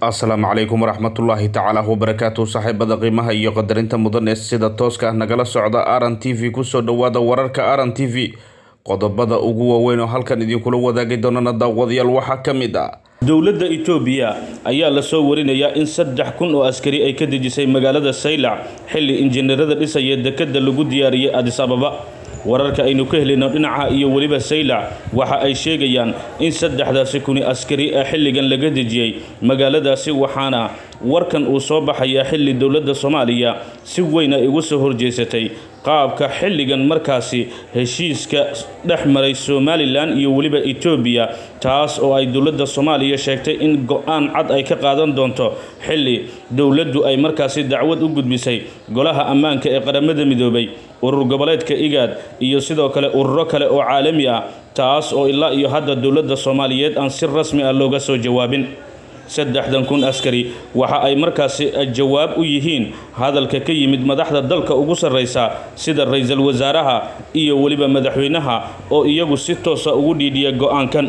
asalaamu calaykum waraxmatullaahi tacaala wabarakaatu saaxiibada qiimaha iyo qadarinta mudan ee sida tooska ah nagala socda aran t v kusoo dhawaada wararka aran t v qodobada ugu waaweyn oo halkan idinkula wadaagi doonana daawadayaal waxaa ka mid ah dowladda itoobiya ayaa lasoo warinayaa in saddex kun oo askari ay ka dejisay magaalada saylac xilli injineerada dhisaya dekada lagu diyaariyey adis ababa wararka aynu ka helino dhinaca iyo weliba saylac waxa ay sheegayaan in saddexdaasi kuni askari ee xilligan laga dejiyey magaaladaasi waxaana warkan uu soo baxayaa xilli dowladda soomaaliya si weyn ay uga soo horjeesatay qaabka xilligan markaasi heshiiska dhex maray somalilan iyo weliba etoobiya taas oo ay dowladda soomaaliya sheegtay in go-aan cad ay ka qaadan doonto xilli dowladdu ay markaasi dacwad u gudbisay golaha ammaanka ee qaramada midoobay urur goboleedka igaad iyo sidoo kale ururo kale oo caalami ah taas oo ilaa iyo hadda dowladda soomaaliyeed aan si rasmi ah looga soo jawaabin saddexdan kun askari waxa ay markaasi jawaab u yihiin hadalka ka yimid madaxda dalka ugu sarraysa sida ra-iisul wasaaraha iyo weliba madaxweynaha oo iyagu si toosa ugu dhiidhiya go-aankan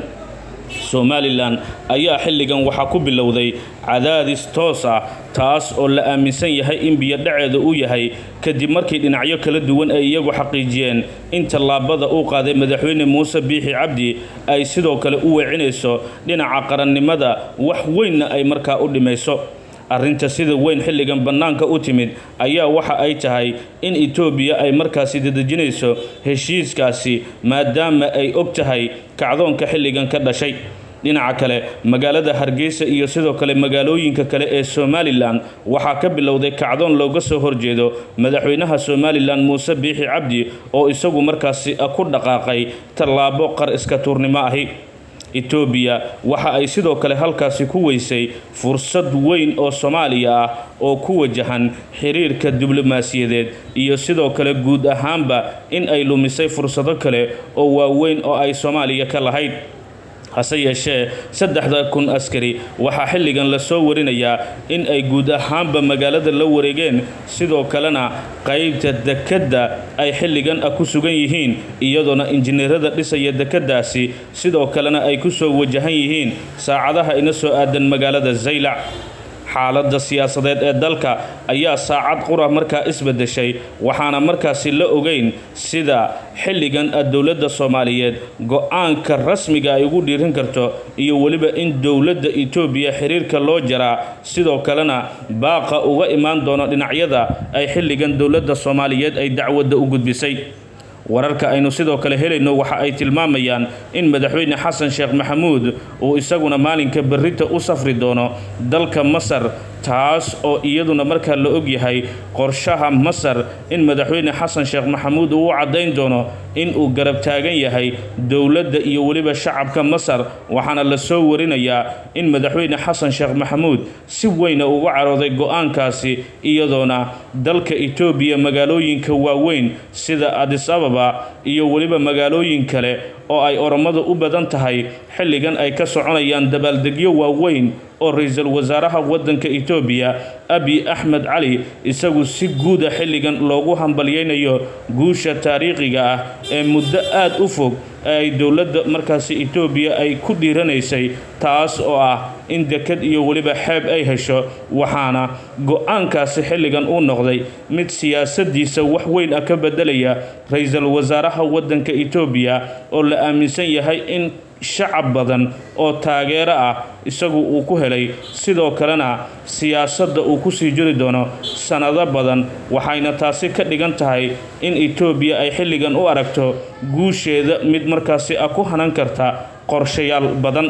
somalilan ayaa xilligan waxaa ku bilowday cadaadis toos ah taas oo la aaminsan yahay in biyodhaceeda uu yahay kadib markii dhinacyo kala duwan ay iyagu xaqiijiyeen in tallaabada uu qaaday madaxweyne muuse biixi cabdi ay sidoo kale u weecinayso dhinaca qarannimada wax weynna ay markaa u dhimayso arrinta sida weyn xilligan bannaanka u timid ayaa waxa ay tahay in etoobiya ay markaasi dadejinayso heshiiskaasi maadaama ay og tahay kacdoonka xilligan ka dhashay dhinaca kale magaalada hargeysa iyo sidoo kale magaalooyinka kale ee somalilan waxaa ka bilowday kacdoon looga soo horjeedo madaxweynaha somalilan muuse biixi cabdi oo isagu markaasi ku dhaqaaqay tallaabo qar iska tuurnimo ahi etoobiya waxa ay sidoo kale halkaasi ku weysay fursad weyn oo soomaaliya ah oo ku wajahan xiriirka diblomaasiyadeed iyo sidoo kale guud ahaanba in ay lumisay fursado kale oo waaweyn oo ay soomaaliya ka lahayd hase yeeshee saddexda kun askari waxaa xilligan lasoo warinayaa in ay guud ahaanba magaalada la wareegeen sidoo kalena qaybta dekedda ay xilligan ah ku sugan yihiin iyadoona injineerada dhisaya dekeddaasi sidoo kalena ay ku soo wajahan yihiin saacadaha ina soo aadan magaalada zaylac xaaladda siyaasadeed ee dalka ayaa saacad qura markaa isbedeshay waxaana markaasi la ogeyn sida xilligan ah dowladda soomaaliyeed go-aanka rasmiga ay ugu dhiirin karto iyo weliba in dowladda etoobiya xiriirka loo jaraa sidoo kalena baaqa uga imaan doono dhinacyada ay xilligan dowladda soomaaliyeed ay dacwadda u gudbisay wararka aynu sidoo kale helayno waxa ay tilmaamayaan in madaxweyne xasan sheekh maxamuud uu isaguna maalinka berrita u safri doono dalka masar taas oo iyaduna markaa la ogyahay qorshaha masar in madaxweyne xasan sheekh maxamuud uu u caddayn doono in uu garab taagan yahay dowladda iyo weliba shacabka masar waxaana la soo warinayaa in madaxweyne xasan sheekh maxamuud si weyna uga carooday go-aankaasi iyadoona dalka etoobiya magaalooyinka waaweyn sida adis ababa iyo weliba magaalooyin kale oo ay oromadu u badan tahay xilligan ay ka soconayaan dabaaldegyo waaweyn oo ra-iisul wasaaraha waddanka etoobiya abi axmed cali isagu si guuda xilligan loogu hambalyeynayo guusha taariikhiga ah ee muddo aad u fog ee ay dowladda markaasi etoobiya ay ku dhiiranaysay taas oo ah in dekad iyo weliba xeeb ay hesho waxaana go-aankaasi xilligan uu noqday mid siyaasadiisa wax weyn ah ka bedelaya ra-iisul wasaaraha waddanka etoobiya oo la aaminsan yahay in shacab badan oo taageero ah isagu uu ku helay sidoo kalena siyaasadda uu kusii jiri doono sannado badan waxayna taasi ka dhigan tahay in etoobiya ay xilligan u aragto guusheeda mid markaasi ah ku hanan karta qorshayaal badan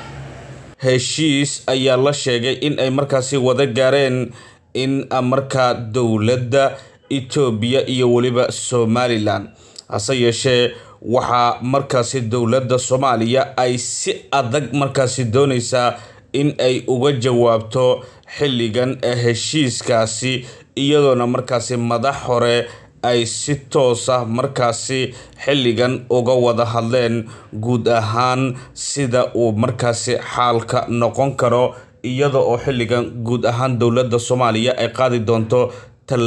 heshiis ayaa la sheegay in ay markaasi wada gaareen in markaa dowladda etoobiya iyo weliba somalilan hase yeeshee waxaa markaasi dowladda soomaaliya ay si adag markaasi doonaysaa in ay uga jawaabto xilligan ee heshiiskaasi iyadoona markaasi madax hore ay si toosa markaasi xilligan uga wada hadleen guud ahaan sida uu markaasi xaalka noqon karo iyada oo xilligan guud ahaan dowladda soomaaliya ay qaadi doonto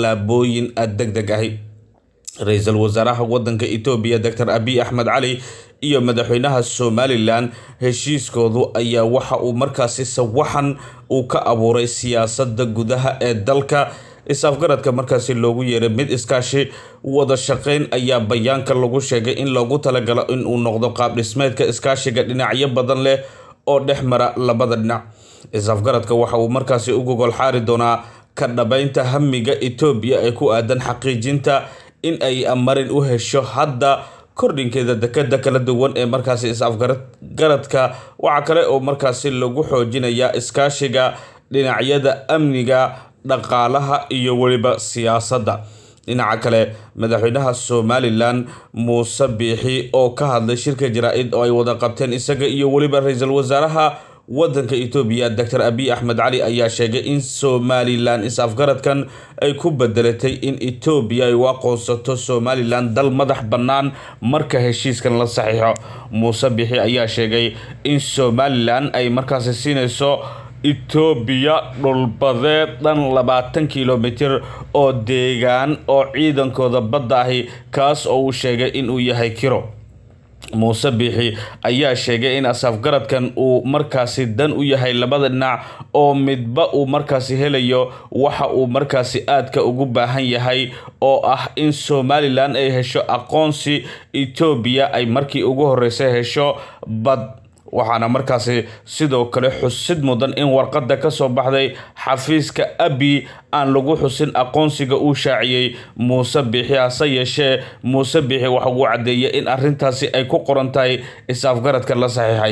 tallaabooyin deg deg ahi ra-iisul wasaaraha wadanka etoobiya doctor abiy axmed cali iyo madaxweynaha somalilan heshiiskoodu ayaa waxa uu markaasi sawaxan uu ka abuuray siyaasada gudaha ee dalka is-afgaradka markaasi loogu yeeray mid iskaashi wada shaqeyn ayaa bayaanka lagu sheegay in loogu talagalo inuu noqdo qaab dhismeedka iskaashiga dhinacyo badan leh oo dhex mara labada dhinac is-afgaradka waxa uu markaasi u gogol xaari doonaa ka dhabeynta hamiga etoobiya ee ku aadan xaqiijinta in ay marin u hesho hadda kordhinkeeda dekada kala duwan ee markaasi is-afgaradka waxaa kale oo markaasi lagu xoojinayaa iskaashiga dhinacyada amniga dhaqaalaha iyo weliba siyaasadda dhinaca kale madaxweynaha somalilan muuse biixi oo ka hadlay shirka jaraa-id oo ay wada qabteen isaga iyo weliba ra-iisul wasaaraha wadanka etoobiya doctor abiy axmed cali ayaa sheegay in somalilan is-afgaradkan ay ku bedelatay in etoobiya ay u aqoonsato somalilan dal madax bannaan marka heshiiskan la saxiixo muuse biixi ayaa sheegay in somalilan ay markaasi siinayso etoobiya dhulbadeed dhan labaatan kilomitir oo deegaan oo ciidankooda badda ahi kaas oo uu sheegay inuu yahay kiro muuse biixi ayaa sheegay in asafgaradkan uu markaasi dan u yahay labada dhinac oo midba uu markaasi helayo waxa uu markaasi aadka ugu baahan yahay oo ah in somalilan ay hesho aqoonsi etoobiya ay markii ugu horeysay hesho bad waxaana markaasi sidoo kale xusid mudan in warqadda ka soo baxday xafiiska abi aan lagu xusin aqoonsiga uu shaaciyey muuse biixi hase yeeshee muuse biixi waxa uu caddeeyay in arrintaasi ay ku qoran tahay is-afgaradka la saxiixay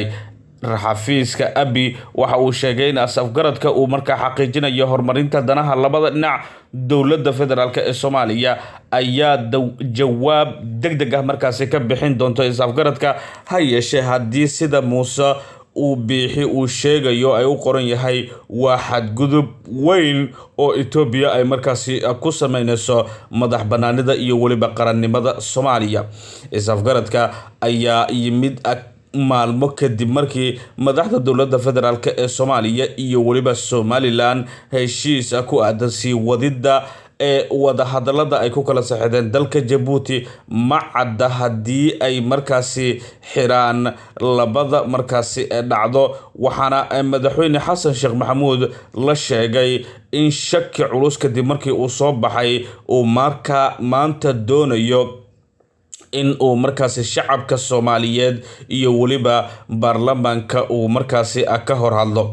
xafiiska abi waxa uu sheegay in as-afgaradka uu markaa xaqiijinayo horumarinta danaha labada dhinac dowladda federaalk ee soomaaliya ayaa jawaab deg deg ah markaasi ka bixin doonto is-afgaradka ha yeeshee haddii sida muuse uu biixi uu sheegayo ay u qoran yahay waa xadgudub weyn oo etoobiya ay markaasi ku sameyneyso madax banaanida iyo weliba qarannimada soomaaliya is-afgaradka ayaa yimid maalmo kadib markii madaxda dowladda federaalk ee soomaaliya iyo weliba somalilan heshiis ku aadan sii wadidda ee wadahadalada ay ku kala saxeedeen dalka jabuuti ma cadda haddii ay markaasi xiraan labada markaasi dhacdo waxaana madaxweyne xasan sheekh maxamuud la sheegay in shaki culus kadib markii uu soo baxay uu markaa maanta doonayo in uu markaasi shacabka soomaaliyeed iyo weliba baarlamaanka uu markaasi ka hor hadlo